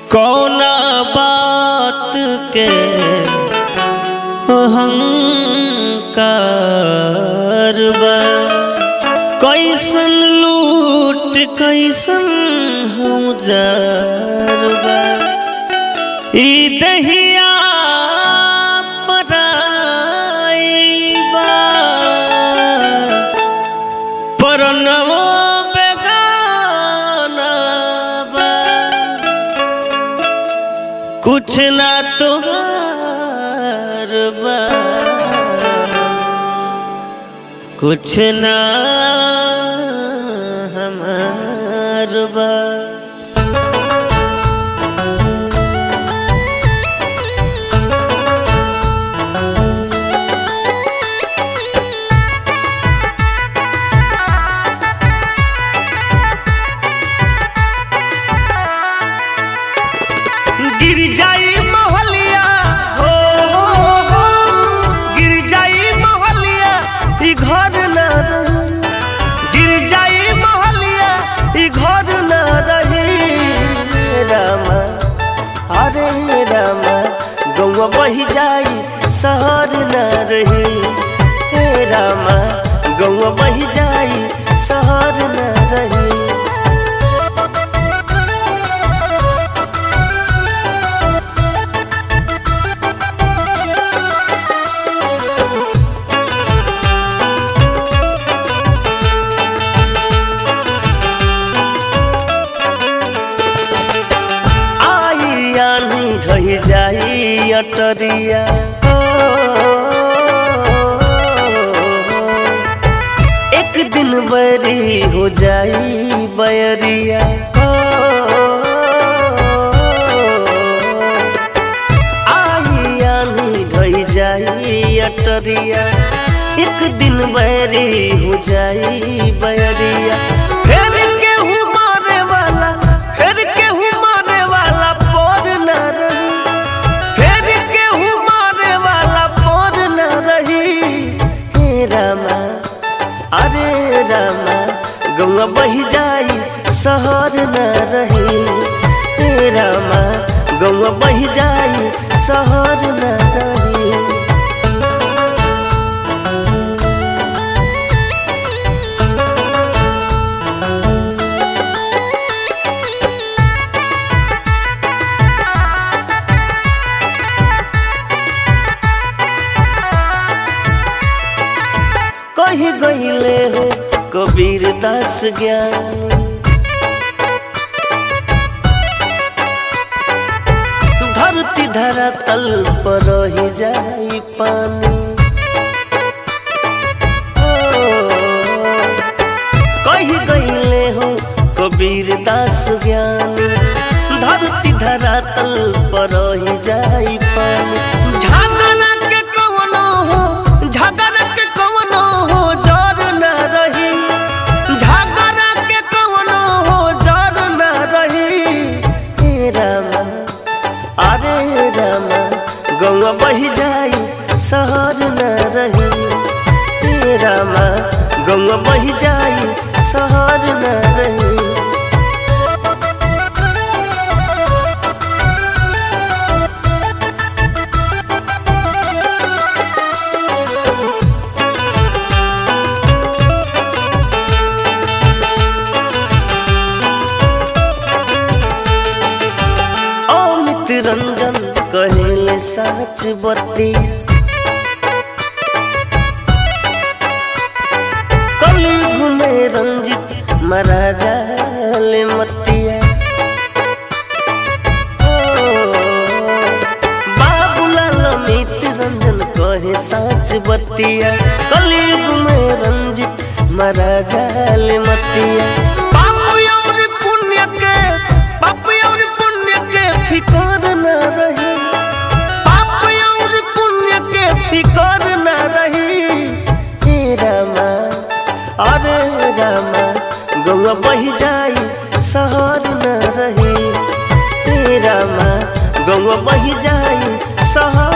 कौना बात के अहंकार बा कैसन लूट कैसन हजार बा ई दहिया पराई बा परनवो बेगाना बा कुछ ना तुहार बा कुछ ना हमार बा गिर जाई मोहलिया हो हो हो गिर जाई मोहलिया ई घर न रही गिर जाई मोहलिया ई घर न रही रामा अरे रामा गौवा बही जाई शहर न रही हे रामा गौवा बही जाई शहर न रही आई आनी रही जाई अटरिया हो। एक दिन बरी हो जाई बयरिया हो। आई आनी रही जाई अटरिया एक दिन बरी हो जाई बयरिया फिर केहू मारे वाला फिर केहू मारे वाला पर न रही फिर केहू मारे वाला पर न रही हे रामा अरे रामा गौवा बही जाई शहर न रही हे रामा गौवा बही जाई शहर न रही कही गईले हो कबीर दास ज्ञानी धरती धरा तल पर रही जाई पानी ओ, कही गईले हो कबीर दास ज्ञानी धरती धरा तल पर रही जाई पानी झगड़ा के कवनो हो झगड़ा के कवनो हो जर न रही झगड़ा के कवनो हो जर न रही हे रामा अरे रामा गौवा बही जाई शहर न रही हे रामा गौवा बही जाई शहर न रही अमित रंजन कहेले सच बत्ती कली घूमे रंजित महाराजा ले मतिया ओ, बाबूलाल अमित रंजन कहे सच बत्तिया कली घूमे रंजित महाराजा ले मतिया पाप और पुण्य के पाप और पुण्य के फिकर न रही पाप और पुण्य के फिकर न रही हे रामा अरे रामा गौवा बही जाई शहर न रही हे रामा गौवा बही जाई शहर